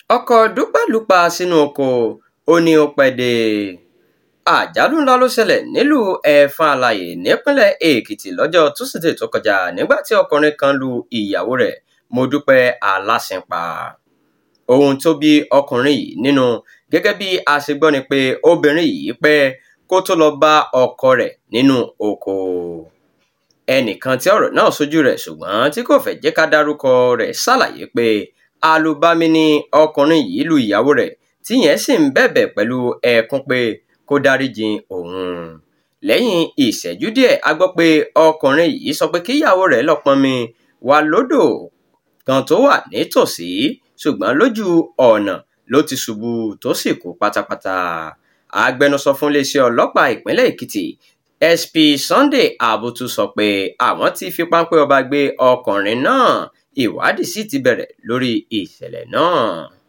ọkọ̀ dúpẹ́lùpà sínú oko ó ní ó pẹ́ dé àjálù ńlá ló ṣẹlẹ̀ nílùú ẹ̀fọn àlàyé nípínlẹ̀ èkìtì lọ́jọ́ túsídẹ̀ẹ́ tó kọjá nígbà tí ọkùnrin kan lu ìyàwó rẹ̀ mọ́dúpẹ́ aláṣìn pa ohun tó bí ọkùnrin yìí nínú gẹ́gẹ́ bí a ṣe gbọ́ ni pé obìnrin yìí pẹ́ kó tó lọ bá ọkọ rẹ̀ nínú oko ẹnìkan tí ọ̀rọ̀ náà sójú rẹ̀ ṣùgbọ́n tí kò fẹ́ jẹ́ ká dárúkọ rẹ̀ ṣàlàyé pé alùbami ni ọkùnrin yìí lu ìyàwó rẹ̀ tíyẹn sì ń bẹ̀bẹ̀ pẹ̀lú ẹkún pé kó dáríjì òun lẹ́yìn ìṣẹ́jú díẹ̀ a gbọ́ pé ọkùnrin yìí sọ pé kíyàwó rẹ̀ lọ pọnmi wà lódò kan tó wà nítòsí ṣùgbọ́n lójú ọ̀nà ló ti ṣubú tó sì kú pátápátá agbẹnusọ fún iléeṣẹ́ ọlọ́pàá ìpínlẹ̀ èkìtì sp sunday abutu sọ pé àwọn ti fi páńpẹ́ ọba gbé ọkùnrin náà ìwádìí sì ti bẹ̀rẹ̀ lórí ìṣẹ̀lẹ̀ náà.